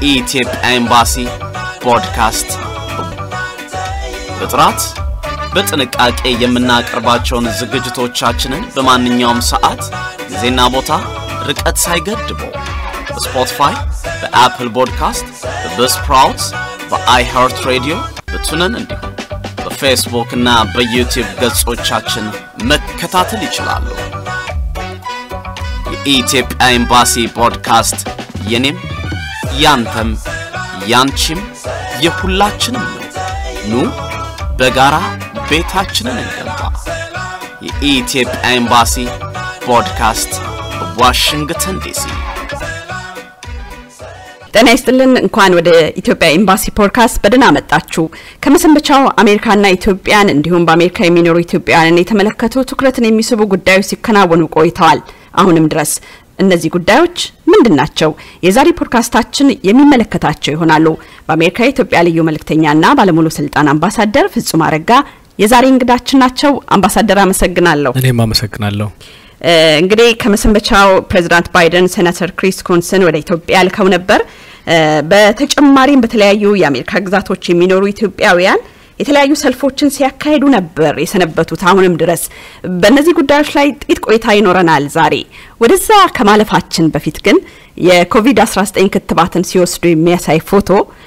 የኢትዮጵያ ኤምባሲ ፖድካስት በጥራት በጥንቃቄ የምናቀርባቸውን ዝግጅቶቻችንን በማንኛውም ሰዓት ጊዜና ቦታ ርቀት ሳይገድቡ በስፖቲፋይ፣ በአፕል ፖድካስት፣ በስፕራውትስ፣ በአይሃርት ሬዲዮ፣ በቱነን እንዲሁም በፌስቡክ እና በዩቲዩብ ገጾቻችን መከታተል ይችላሉ። የኢትዮጵያ ኤምባሲ ፖድካስት የኔም ያንተም ያንቺም የሁላችንም ነው። ኑ በጋራ ቤታችንን እንገንባ። የኢትዮጵያ ኤምባሲ ፖድካስት ዋሽንግተን ዲሲ። ጤና ይስጥልን። እንኳን ወደ ኢትዮጵያ ኤምባሲ ፖድካስት በደህና መጣችሁ። ከመሰንበቻው አሜሪካና ኢትዮጵያን እንዲሁም በአሜሪካ የሚኖሩ ኢትዮጵያውያንን የተመለከቱ ትኩረትን የሚስቡ ጉዳዮች ሲከናወኑ ቆይተዋል። አሁንም ድረስ እነዚህ ጉዳዮች ምንድን ናቸው? የዛሬ ፖድካስታችን የሚመለከታቸው ይሆናሉ። በአሜሪካ የኢትዮጵያ ልዩ መልእክተኛና ባለሙሉ ስልጣን አምባሳደር ፍጹም አረጋ የዛሬ እንግዳችን ናቸው። አምባሳደር አመሰግናለሁ። እኔም አመሰግናለሁ። እንግዲህ ከመሰንበቻው ፕሬዚዳንት ባይደን ሴናተር ክሪስ ኮንስን ወደ ኢትዮጵያ ልከው ነበር። በተጨማሪም በተለያዩ የአሜሪካ ግዛቶች የሚኖሩ ኢትዮጵያውያን የተለያዩ ሰልፎችን ሲያካሂዱ ነበር የሰነበቱት አሁንም ድረስ። በእነዚህ ጉዳዮች ላይ ጥቂት ቆይታ ይኖረናል ዛሬ። ወደዛ ከማለፋችን በፊት ግን የኮቪድ-19 ክትባትን ሲወስዱ የሚያሳይ ፎቶ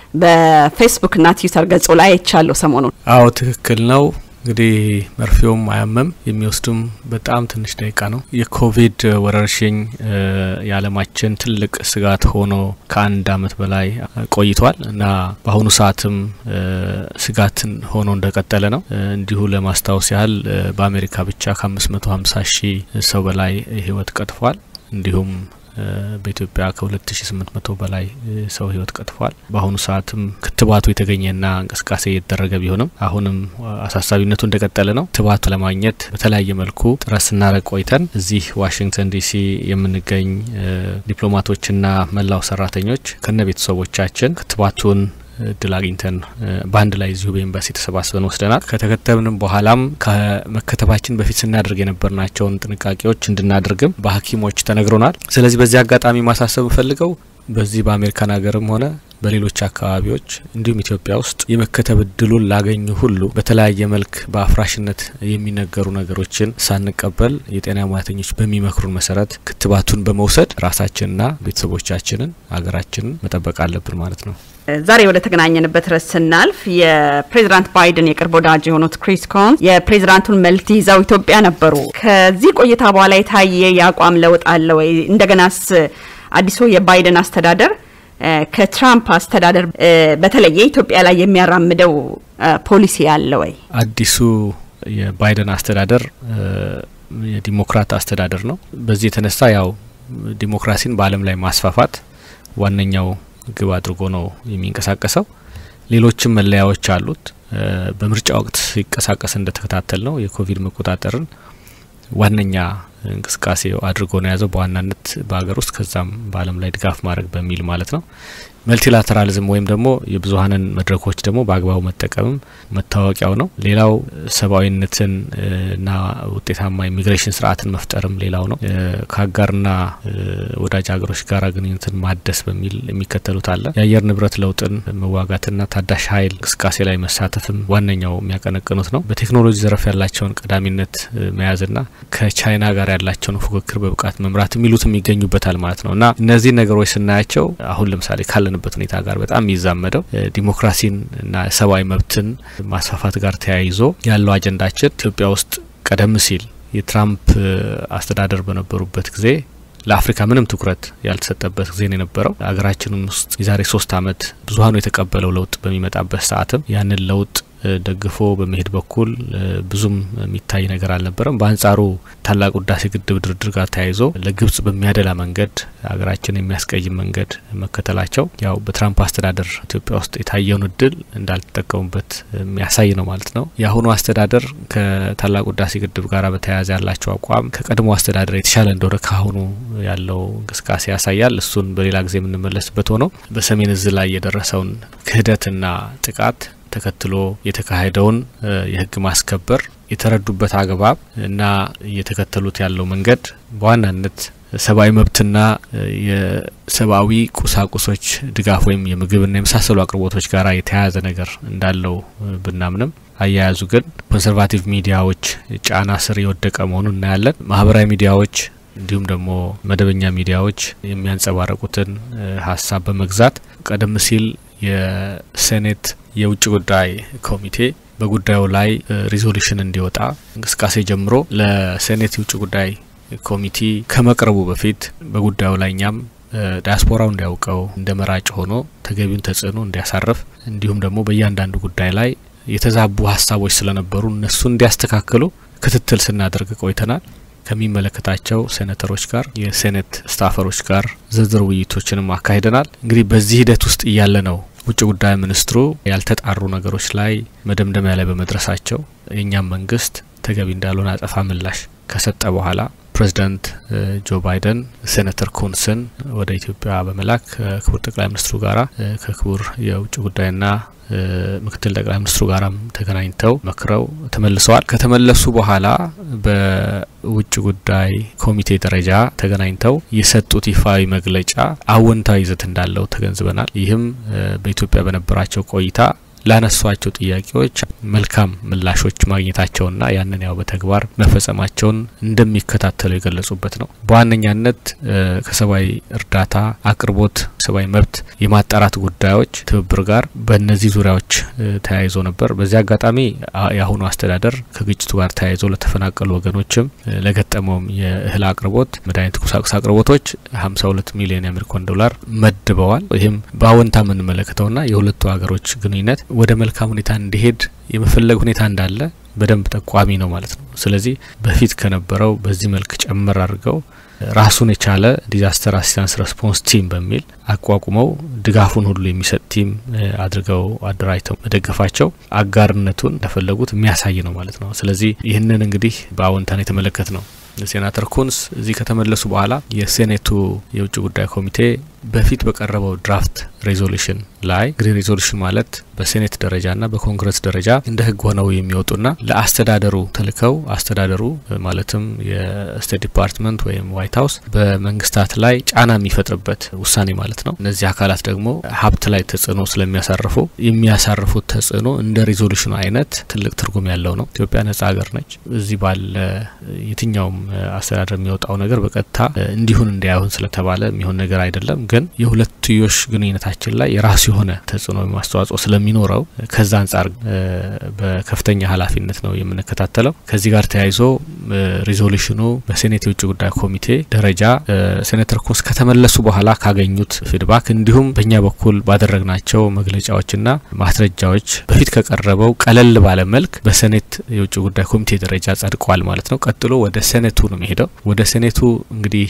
በፌስቡክና ትዊተር ገጹ ላይ አይቻለሁ ሰሞኑን። አዎ ትክክል ነው። እንግዲህ መርፌውም አያመም የሚወስዱም በጣም ትንሽ ደቂቃ ነው። የኮቪድ ወረርሽኝ የዓለማችን ትልቅ ስጋት ሆኖ ከአንድ ዓመት በላይ ቆይቷል እና በአሁኑ ሰዓትም ስጋትን ሆኖ እንደቀጠለ ነው። እንዲሁ ለማስታወስ ያህል በአሜሪካ ብቻ ከአምስት መቶ ሀምሳ ሺህ ሰው በላይ ህይወት ቀጥፏል። እንዲሁም በኢትዮጵያ ከ2800 በላይ ሰው ህይወት ቀጥፏል። በአሁኑ ሰዓትም ክትባቱ የተገኘና እንቅስቃሴ እየተደረገ ቢሆንም አሁንም አሳሳቢነቱ እንደቀጠለ ነው። ክትባቱ ለማግኘት በተለያየ መልኩ ጥረት ስናደርግ ቆይተን እዚህ ዋሽንግተን ዲሲ የምንገኝ ዲፕሎማቶችና መላው ሰራተኞች ከነ ቤተሰቦቻችን ክትባቱን እድል አግኝተን በአንድ ላይ እዚሁ በኤምባሲ ተሰባስበን ወስደናል። ከተከተብንም በኋላም ከመከተባችን በፊት ስናደርግ የነበርናቸውን ጥንቃቄዎች እንድናደርግም በሐኪሞች ተነግሮናል። ስለዚህ በዚህ አጋጣሚ ማሳሰብ ፈልገው በዚህ በአሜሪካን ሀገርም ሆነ በሌሎች አካባቢዎች እንዲሁም ኢትዮጵያ ውስጥ የመከተብ እድሉን ላገኙ ሁሉ በተለያየ መልክ በአፍራሽነት የሚነገሩ ነገሮችን ሳንቀበል የጤና ሙያተኞች በሚመክሩን መሰረት ክትባቱን በመውሰድ ራሳችንና ቤተሰቦቻችንን ሀገራችንን መጠበቅ አለብን ማለት ነው። ዛሬ ወደ ተገናኘንበት ርዕስ ስናልፍ የፕሬዚዳንት ባይደን የቅርብ ወዳጅ የሆኑት ክሪስ ኮንስ የፕሬዚዳንቱን መልእክት ይዘው ኢትዮጵያ ነበሩ። ከዚህ ቆይታ በኋላ የታየ የአቋም ለውጥ አለ ወይ? እንደገናስ አዲሱ የባይደን አስተዳደር ከትራምፕ አስተዳደር በተለየ ኢትዮጵያ ላይ የሚያራምደው ፖሊሲ አለ ወይ? አዲሱ የባይደን አስተዳደር የዲሞክራት አስተዳደር ነው። በዚህ የተነሳ ያው ዲሞክራሲን በዓለም ላይ ማስፋፋት ዋነኛው ግብ አድርጎ ነው የሚንቀሳቀሰው። ሌሎችም መለያዎች አሉት። በምርጫ ወቅት ሲንቀሳቀስ እንደተከታተል ነው የኮቪድ መቆጣጠርን ዋነኛ እንቅስቃሴ አድርጎ ነው የያዘው በዋናነት በሀገር ውስጥ ከዛም በዓለም ላይ ድጋፍ ማድረግ በሚል ማለት ነው። መልቲላተራሊዝም ወይም ደግሞ የብዙሀንን መድረኮች ደግሞ በአግባቡ መጠቀምም መታወቂያው ነው። ሌላው ሰብአዊነትን እና ውጤታማ ኢሚግሬሽን ስርዓትን መፍጠርም ሌላው ነው። ከአጋርና ወዳጅ ሀገሮች ጋር ግንኙነትን ማደስ በሚል የሚከተሉት አለ። የአየር ንብረት ለውጥን መዋጋትና ታዳሽ ኃይል እንቅስቃሴ ላይ መሳተፍም ዋነኛው የሚያቀነቅኑት ነው። በቴክኖሎጂ ዘርፍ ያላቸውን ቀዳሚነት መያዝና ከቻይና ጋር ያላቸውን ፉክክር በብቃት መምራት የሚሉትም ይገኙበታል ማለት ነው እና እነዚህ ነገሮች ስናያቸው አሁን ለምሳሌ ካለን በት ሁኔታ ጋር በጣም የሚዛመደው ዲሞክራሲን እና ሰብአዊ መብትን ማስፋፋት ጋር ተያይዞ ያለው አጀንዳችን ኢትዮጵያ ውስጥ ቀደም ሲል የትራምፕ አስተዳደር በነበሩበት ጊዜ ለአፍሪካ ምንም ትኩረት ያልተሰጠበት ጊዜ ነው የነበረው። ሀገራችንም ውስጥ የዛሬ ሶስት አመት ብዙሀኑ የተቀበለው ለውጥ በሚመጣበት ሰዓትም ያንን ለውጥ ደግፎ በመሄድ በኩል ብዙም የሚታይ ነገር አልነበረም። በአንጻሩ ታላቁ ህዳሴ ግድብ ድርድር ጋር ተያይዞ ለግብጽ በሚያደላ መንገድ ሀገራችን የሚያስቀይም መንገድ መከተላቸው ያው በትራምፕ አስተዳደር ኢትዮጵያ ውስጥ የታየውን እድል እንዳልተጠቀሙበት የሚያሳይ ነው ማለት ነው። የአሁኑ አስተዳደር ከታላቁ ህዳሴ ግድብ ጋር በተያያዘ ያላቸው አቋም ከቀድሞ አስተዳደር የተሻለ እንደሆነ ከአሁኑ ያለው እንቅስቃሴ ያሳያል። እሱን በሌላ ጊዜ የምንመለስበት ሆነው በሰሜን እዝ ላይ የደረሰውን ክህደትና ጥቃት ተከትሎ የተካሄደውን የህግ ማስከበር የተረዱበት አግባብ እና እየተከተሉት ያለው መንገድ በዋናነት ሰብአዊ መብትና የሰብአዊ ቁሳቁሶች ድጋፍ ወይም የምግብና የመሳሰሉ አቅርቦቶች ጋር የተያያዘ ነገር እንዳለው ብናምንም አያያዙ ግን ኮንሰርቫቲቭ ሚዲያዎች ጫና ስር የወደቀ መሆኑን እናያለን። ማህበራዊ ሚዲያዎች እንዲሁም ደግሞ መደበኛ ሚዲያዎች የሚያንጸባረቁትን ሀሳብ በመግዛት ቀደም ሲል የሴኔት የውጭ ጉዳይ ኮሚቴ በጉዳዩ ላይ ሪዞሉሽን እንዲወጣ እንቅስቃሴ ጀምሮ ለሴኔት የውጭ ጉዳይ ኮሚቴ ከመቅረቡ በፊት በጉዳዩ ላይ እኛም ዲያስፖራው እንዲያውቀው እንደ መራጭ ሆኖ ተገቢውን ተጽዕኖ እንዲያሳርፍ እንዲሁም ደግሞ በእያንዳንዱ ጉዳይ ላይ የተዛቡ ሀሳቦች ስለነበሩ እነሱ እንዲያስተካክሉ ክትትል ስናደርግ ቆይተናል። ከሚመለከታቸው ሴኔተሮች ጋር የሴኔት ስታፈሮች ጋር ዝርዝር ውይይቶችንም አካሂደናል። እንግዲህ በዚህ ሂደት ውስጥ እያለ ነው ውጭ ጉዳይ ሚኒስትሩ ያልተጣሩ ነገሮች ላይ መደምደሚያ ላይ በመድረሳቸው የእኛም መንግስት ተገቢ እንዳልሆነ አጸፋ ምላሽ ከሰጠ በኋላ ፕሬዚዳንት ጆ ባይደን ሴኔተር ኩንስን ወደ ኢትዮጵያ በመላክ ከክቡር ጠቅላይ ሚኒስትሩ ጋራ ከክቡር የውጭ ጉዳይና ምክትል ጠቅላይ ሚኒስትሩ ጋራም ተገናኝተው መክረው ተመልሰዋል። ከተመለሱ በኋላ በውጭ ጉዳይ ኮሚቴ ደረጃ ተገናኝተው የሰጡት ይፋዊ መግለጫ አወንታዊ ይዘት እንዳለው ተገንዝበናል። ይህም በኢትዮጵያ በነበራቸው ቆይታ ላነሷቸው ጥያቄዎች መልካም ምላሾች ማግኘታቸውና ያንን ያው በተግባር መፈጸማቸውን እንደሚከታተሉ የገለጹበት ነው። በዋነኛነት ከሰብአዊ እርዳታ አቅርቦት፣ ሰብአዊ መብት የማጣራት ጉዳዮች ትብብር ጋር በእነዚህ ዙሪያዎች ተያይዞ ነበር። በዚህ አጋጣሚ የአሁኑ አስተዳደር ከግጭቱ ጋር ተያይዞ ለተፈናቀሉ ወገኖችም ለገጠመውም የእህል አቅርቦት፣ መድኃኒት፣ ቁሳቁስ አቅርቦቶች 52 ሚሊዮን የአሜሪካን ዶላር መድበዋል። ይህም በአወንታ የምንመለከተውና የሁለቱ ሀገሮች ግንኙነት ወደ መልካም ሁኔታ እንዲሄድ የመፈለግ ሁኔታ እንዳለ በደንብ ጠቋሚ ነው ማለት ነው። ስለዚህ በፊት ከነበረው በዚህ መልክ ጨመር አድርገው ራሱን የቻለ ዲዛስተር አሲስታንስ ሬስፖንስ ቲም በሚል አቋቁመው ድጋፉን ሁሉ የሚሰጥ ቲም አድርገው አደራጅተው መደገፋቸው አጋርነቱን እንደፈለጉት የሚያሳይ ነው ማለት ነው። ስለዚህ ይህንን እንግዲህ በአዎንታን የተመለከት ነው። ሴናተር ኩንስ እዚህ ከተመለሱ በኋላ የሴኔቱ የውጭ ጉዳይ ኮሚቴ በፊት በቀረበው ድራፍት ሬዞሉሽን ላይ እንግዲህ ሬዞሉሽን ማለት በሴኔት ደረጃና በኮንግረስ ደረጃ እንደ ሕግ ሆነው የሚወጡና ለአስተዳደሩ ተልከው አስተዳደሩ ማለትም የስቴት ዲፓርትመንት ወይም ዋይት ሀውስ በመንግስታት ላይ ጫና የሚፈጥርበት ውሳኔ ማለት ነው። እነዚህ አካላት ደግሞ ሀብት ላይ ተጽዕኖ ስለሚያሳርፉ የሚያሳርፉት ተጽዕኖ እንደ ሬዞሉሽኑ አይነት ትልቅ ትርጉም ያለው ነው። ኢትዮጵያ ነጻ ሀገር ነች። እዚህ ባለ የትኛውም አስተዳደር የሚወጣው ነገር በቀጥታ እንዲሁን እንዲያይሆን ስለተባለ የሚሆን ነገር አይደለም። ግን የሁለትዮሽ ግንኙነታችን ላይ የራሱ የሆነ ተጽዕኖ ማስተዋጽኦ ስለሚኖረው ከዛ አንጻር በከፍተኛ ኃላፊነት ነው የምንከታተለው። ከዚህ ጋር ተያይዞ ሪዞሉሽኑ በሴኔት የውጭ ጉዳይ ኮሚቴ ደረጃ ሴኔተር ኩንስ ከተመለሱ በኋላ ካገኙት ፊድባክ እንዲሁም በእኛ በኩል ባደረግናቸው መግለጫዎችና ማስረጃዎች በፊት ከቀረበው ቀለል ባለ መልክ በሴኔት የውጭ ጉዳይ ኮሚቴ ደረጃ ጸድቋል ማለት ነው። ቀጥሎ ወደ ሴኔቱ ነው የሚሄደው። ወደ ሴኔቱ እንግዲህ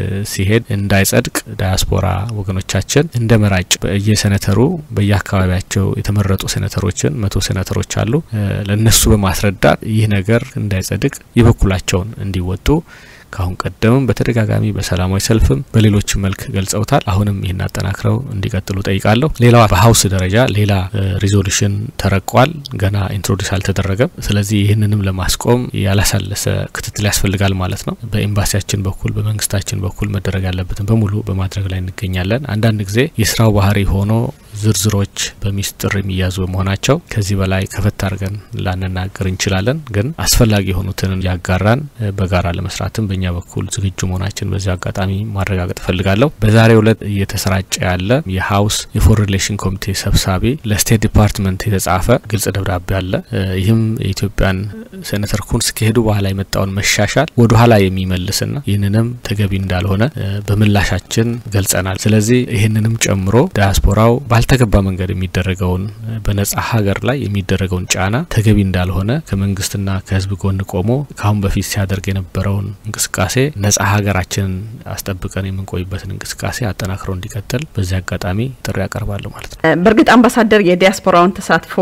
ሲሄድ እንዳይጸድቅ ዳያስፖራ ወገኖቻችን እንደ መራጭ በየሴኔተሩ በየአካባቢያቸው የተመረጡ ሴኔተሮችን መቶ ሴኔተሮች አሉ። ለእነሱ በማስረዳት ይህ ነገር እንዳይጸድቅ የበኩላቸውን እንዲወጡ ከአሁን ቀደምም በተደጋጋሚ በሰላማዊ ሰልፍም በሌሎች መልክ ገልጸውታል። አሁንም ይህን አጠናክረው እንዲቀጥሉ ጠይቃለሁ። ሌላዋ በሀውስ ደረጃ ሌላ ሪዞሉሽን ተረቋል። ገና ኢንትሮዲስ አልተደረገም። ስለዚህ ይህንንም ለማስቆም ያላሳለሰ ክትትል ያስፈልጋል ማለት ነው። በኤምባሲያችን በኩል በመንግስታችን በኩል መደረግ ያለበትን በሙሉ በማድረግ ላይ እንገኛለን። አንዳንድ ጊዜ የስራው ባህሪ ሆኖ ዝርዝሮች በሚስጥር የሚያዙ በመሆናቸው ከዚህ በላይ ከፈት አድርገን ላንናገር እንችላለን። ግን አስፈላጊ የሆኑትን ያጋራን በጋራ ለመስራትም በእኛ በኩል ዝግጁ መሆናችን በዚህ አጋጣሚ ማረጋገጥ እፈልጋለሁ። በዛሬው ዕለት እየተሰራጨ ያለ የሀውስ የፎሬን ሪሌሽን ኮሚቴ ሰብሳቢ ለስቴት ዲፓርትመንት የተጻፈ ግልጽ ደብዳቤ አለ። ይህም የኢትዮጵያን ሴኔተር ኩንስ ከሄዱ በኋላ የመጣውን መሻሻል ወደ ኋላ የሚመልስና ይህንንም ተገቢ እንዳልሆነ በምላሻችን ገልጸናል። ስለዚህ ይህንንም ጨምሮ ዳያስፖራው ባልተገባ መንገድ የሚደረገውን በነጻ ሀገር ላይ የሚደረገውን ጫና ተገቢ እንዳልሆነ ከመንግስትና ከህዝብ ጎን ቆሞ ከአሁን በፊት ሲያደርግ የነበረውን እንቅስቃሴ ነጻ ሀገራችንን አስጠብቀን የምንቆይበትን እንቅስቃሴ አጠናክረው እንዲቀጥል በዚህ አጋጣሚ ጥሪ ያቀርባለሁ ማለት ነው። በእርግጥ አምባሳደር የዲያስፖራውን ተሳትፎ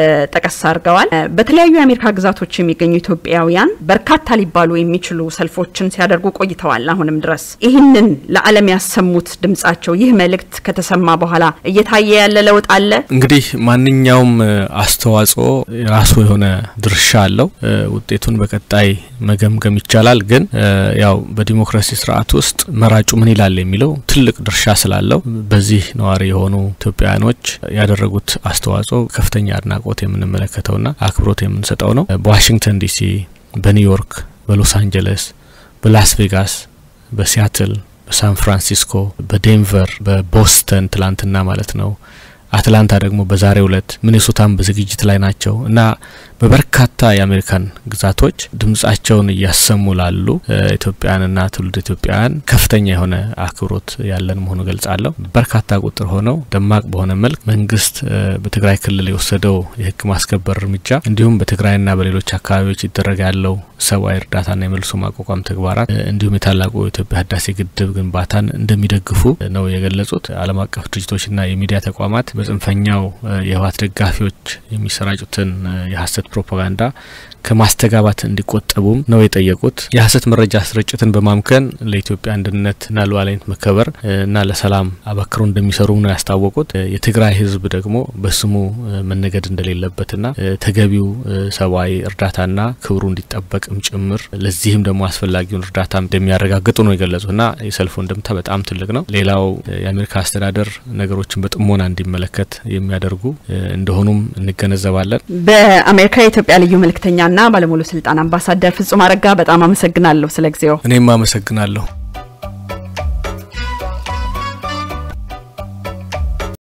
ጠቀስ አድርገዋል። በተለያዩ የአሜሪካ ግዛቶች የሚገኙ ኢትዮጵያውያን በርካታ ሊባሉ የሚችሉ ሰልፎችን ሲያደርጉ ቆይተዋል። አሁንም ድረስ ይህንን ለዓለም ያሰሙት ድምጻቸው ይህ መልእክት ከተሰማ በኋላ እየታየ ያለ ለውጥ አለ። እንግዲህ ማንኛውም አስተዋጽኦ የራሱ የሆነ ድርሻ አለው። ውጤቱን በቀጣይ መገምገም ይቻላል። ግን ያው በዲሞክራሲ ስርዓት ውስጥ መራጩ ምን ይላል የሚለው ትልቅ ድርሻ ስላለው በዚህ ነዋሪ የሆኑ ኢትዮጵያውያኖች ያደረጉት አስተዋጽኦ ከፍተኛ አድናቆት የምንመለከተውና አክብሮት የምንሰጠው ነው። በዋሽንግተን ዲሲ፣ በኒውዮርክ፣ በሎስ አንጀለስ፣ በላስ ቬጋስ፣ በሲያትል፣ በሳን ፍራንሲስኮ፣ በዴንቨር፣ በቦስተን ትላንትና ማለት ነው አትላንታ ደግሞ በዛሬው ዕለት ሚኔሶታም በዝግጅት ላይ ናቸው እና በበርካታ የአሜሪካን ግዛቶች ድምጻቸውን እያሰሙ ላሉ ኢትዮጵያውያንና ትውልድ ኢትዮጵያውያን ከፍተኛ የሆነ አክብሮት ያለን መሆኑ ገልጻለሁ። በርካታ ቁጥር ሆነው ደማቅ በሆነ መልክ መንግስት በትግራይ ክልል የወሰደው የሕግ ማስከበር እርምጃ እንዲሁም በትግራይና በሌሎች አካባቢዎች ይደረግ ያለው ሰብአዊ እርዳታና የመልሶ ማቋቋም ተግባራት እንዲሁም የታላቁ የኢትዮጵያ ህዳሴ ግድብ ግንባታን እንደሚደግፉ ነው የገለጹት። ዓለም አቀፍ ድርጅቶችና የሚዲያ ተቋማት በጽንፈኛው የህወሓት ደጋፊዎች የሚሰራጩትን የሀሰት ፕሮፓጋንዳ ከማስተጋባት እንዲቆጠቡም ነው የጠየቁት። የሀሰት መረጃ ስርጭትን በማምከን ለኢትዮጵያ አንድነትና ሉዓላዊነት መከበር እና ለሰላም አበክሮ እንደሚሰሩም ነው ያስታወቁት። የትግራይ ህዝብ ደግሞ በስሙ መነገድ እንደሌለበትና ተገቢው ሰብአዊ እርዳታና ክብሩ እንዲጠበቅም ጭምር ለዚህም ደግሞ አስፈላጊውን እርዳታ እንደሚያረጋግጡ ነው የገለጹት እና የሰልፉ እንደምታ በጣም ትልቅ ነው። ሌላው የአሜሪካ አስተዳደር ነገሮችን በጥሞና እንዲመለከት የሚያደርጉ እንደሆኑም እንገነዘባለን። በአሜሪካ የኢትዮጵያ ልዩ መልእክተኛና ባለሙሉ ስልጣን አምባሳደር ፍጹም አረጋ በጣም አመሰግናለሁ ስለ ጊዜው። እኔም አመሰግናለሁ።